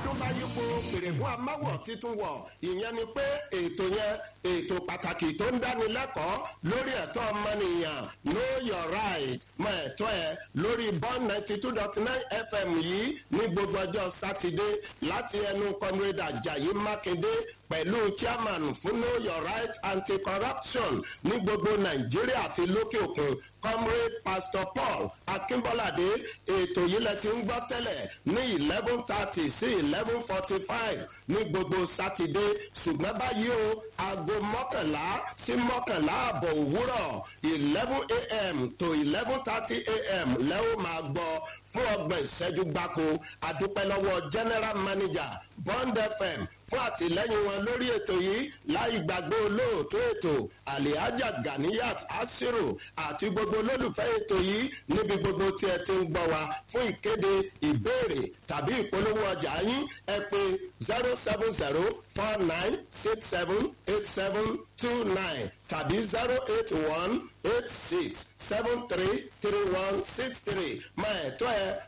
bọ́dún bá yípo pèrègùn amáwọ̀ títún wọ̀ ìyẹn ni pé ètò yẹn ètò pàtàkì tó ń dánilẹ́kọ̀ọ́ lórí ẹ̀tọ́ ọmọnìyàn know your right mọ ẹ̀tọ́ ẹ lórí bond ninety two dot nine fm yìí ní gbogbo ọjọ́ sátidé láti ẹnu comrade ajayi mákindé pẹ̀lú chairman fún know your right anti-corruption ní gbogbo nàìjíríà àti lókè òkun comrade pastor paul akínbọ́ládé ètò yìí lẹ ti ń gbọ́ tẹ́lẹ̀ ní eleven thirty sí eleven forty five ní gbogbo sátidé ṣùgbọ́n báyìí o aago mọ́kànlá sí mọ́kànlá àbọ̀ òwúrọ̀ eleven a.m. to eleven thirty a.m. lẹ́wọ̀n máa gbọ́ fún ọgbọ̀n ìṣẹ́jú gbáko adúpẹ́ lọ́wọ́ general manager bond fm fún àtìlẹ́yìn wọn lórí ètò yìí láì gbàgbé olóòtú ètò alihaja ganiyat asiru àti gbogbo olólùfẹ́ ètò yìí níbi gbogbo tí ẹ ti ń gbọ́ wa fún ìkéde ìbéèrè tàbí ìpolówó ọjà yín ẹ pé zero seven zero four nine six seven eight seven two nine tàbí zero eight one eight six seven three three one six three máa ẹ̀tọ́ ẹ